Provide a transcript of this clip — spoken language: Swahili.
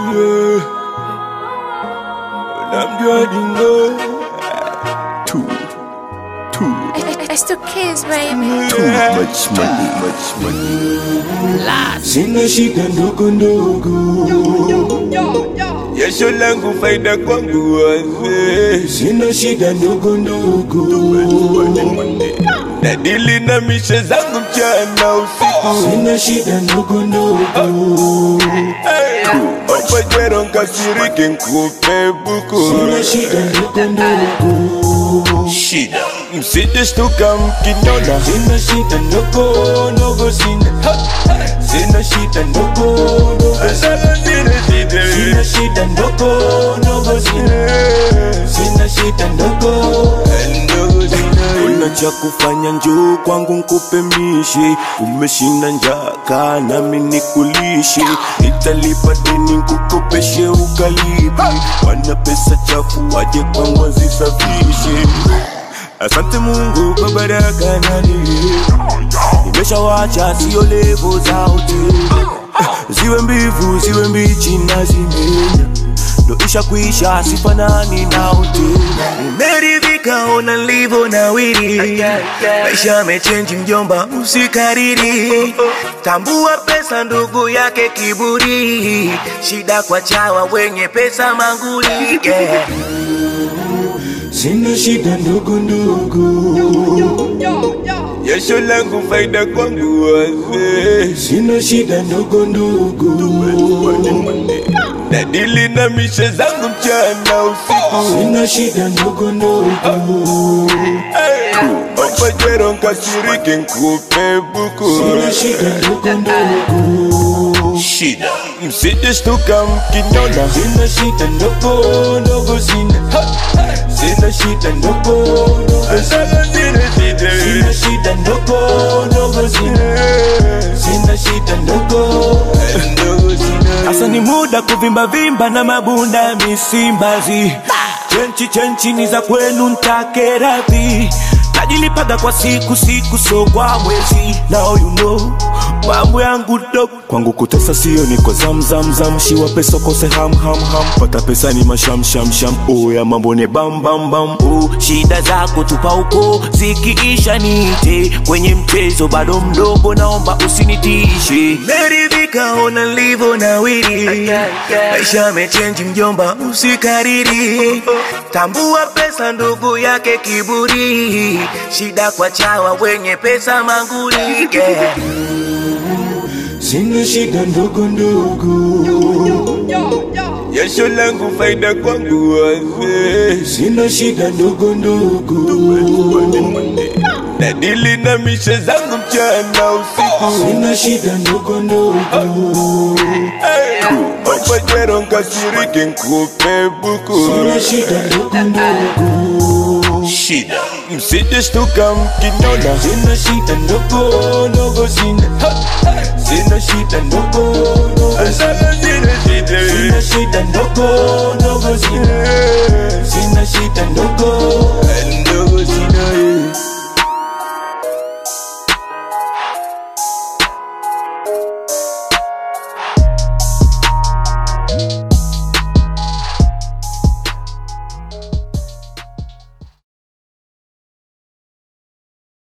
yeah. Namjua dingo Too, too, It's the kids, baby. too much money, much money Sina shida ndogo ndogo Jasho langu faida kwangu wazee Sina shida ndogo ndogo Nadili na mishe zangu mchana usiku Sina shida ndogo ndogo Opajero nkasirike nkupe buku Sina shida ndogo ndogo Shida Msije shtuka mkiniona Sina shida ndogo ndogo sina Sina shida ndogo ndogo sina Sina shida ndogo ndogo sina Sina shida ndogo ndogo sina Una cha kufanya njoo kwangu nkupe mishi Umeshinda njaa kaa nami nikulishe Nitalipa deni nkukopeshe ukalipi Wana pesa chafu waje kwangu wazisafishe Asante Mungu kwa baraka na neema Nimeshawacha sio levo za hoteli Ziwe mbivu ziwe mbichi na zimenya ndo isha kuisha sifanani na hoteli Nimeridhika ona nilivyo nawiri Maisha mechenji mjomba usikariri Tambua pesa ndugu yake kiburi Shida kwa chawa wenye pesa manguli yeah. Sina shida ndogo ndogo Jasho langu faida kwangu wazee Sina shida ndogo ndogo Nadili na mishe zangu mchana usiku Sina shida ndogo ndogo Opajero nkasirike nkupe buku Sina shida ndogo ndogo Shida Msije shtuka mkiniona Sina shida ndogo ndogo sina Sina shida ndogo ndogo sina Sina shida ndogo ndogo sina Sina shida ndogo ndogo sina Asa ni muda kuvimba vimba na mabunda misimbazi Chenchi chenchi ni za kwenu ntake radhi Najilipaga kwa siku siku so kwa mwezi Now you know mambo yangu dog kwangu kutesa sio niko zam zam zam shiwa pesa kose ham ham ham pata pesa ni masham sham sham oh ya mambo ni bam bam bam oh shida zako tupa huko zikiisha nite kwenye mchezo bado mdogo naomba usinitishe meridhika ona nilivyo nawiri maisha mechenji mjomba usikariri tambua pesa ndugu yake kiburi shida kwa chawa wenye pesa manguli yeah. Sina shida ndogo ndogo Jasho langu faida kwangu wazee Sina shida ndogo ndogo Nadili na mishe zangu mchana usiku Sina shida ndogo ndogo Opajero nkasirike nkupe buku Sina shida ndogo ndogo Shida Msije shtuka mkiniona Sina shida ndogo ndogo sina Sina shida ndogo ndogo sina Sina shida ndogo ndogo sina Sina shida ndogo